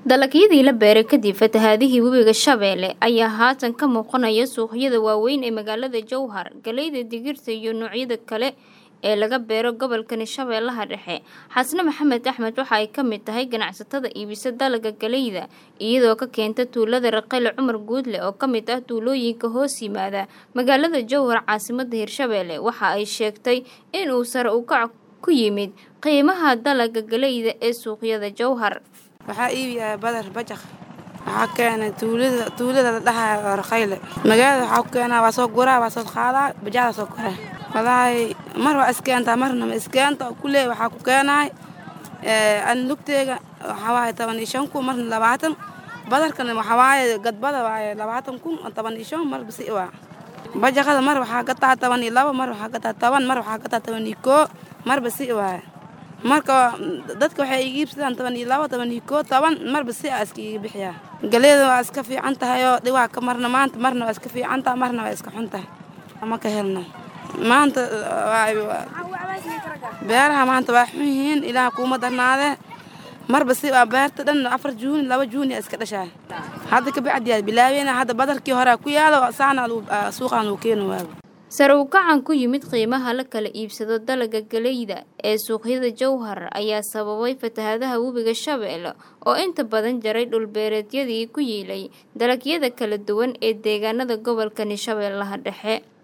dalagyadii la beeray kadib fatahaadihii webiga shabeelle ayaa haatan ka muuqanaya suuqyada waaweyn ee magaalada jowhar galeyda digirta iyo noocyada kale ee laga beero gobolkani shabeellaha dhexe xasne maxamed axmed waxa ay ka mid tahay ganacsatada iibisa dalaga galeyda iyadoo ka keenta tuulada raqayle cumar guudle oo ka mid ah tuulooyinka hoos yimaada magaalada jowhar caasimada hirshabeelle waxa ay sheegtay in uu sare ukac ku yimid qiimaha dalaga galeyda ee suuqyada jowhar waxaa iibiyaa badar bajaq waxaa keenay tuulada tuulada la dhahayo raqayle magaalada waxaa ku keenaa waa soo guraa waa soo qaadaa bajaada soo koraa walaahi mar waa iskeentaa marna ma iskeenta kulee waxaa ku keenaay an lugteega waxaa waaye toban iyo shan kun marna labaatan badarkana waxaa waaye gadbada waaye labaatan kun toban iyo shan marba si waa bajaqada mar waxaa gataa toban iyo labo mar waxaa gataa toban mar waxaa gataa toban iyo koo marba si waaye marka dadka waxay iga iibsadaan toban iyo labo toban iyo koo toban marba si a iska iga bixiyaa galeeda waa iska fiican tahay oo dhiwaa ka marna maanta marna waa iska fiican tahay marna waa iska xun tahay ama ka helna maanta beeraha maanta waa xun yihiin ilaah kuuma darnaadee marba si waa beerta dhan afar juuni laba juuni iska dhashaa hadda kabacdiyaa bilaabeyna hadda badarkii horea ku yaalo saana suuqaan uu keeni waago sare u kacan ku yimid qiimaha la kala iibsado dalaga galeyda ee suuqyada jowhar ayaa sababay fatahaadaha webiga shabeelle oo inta badan jaray dhulbeereedyadii ku yiilay dalagyada kala duwan ee deegaanada gobolkani shabeellaha dhexe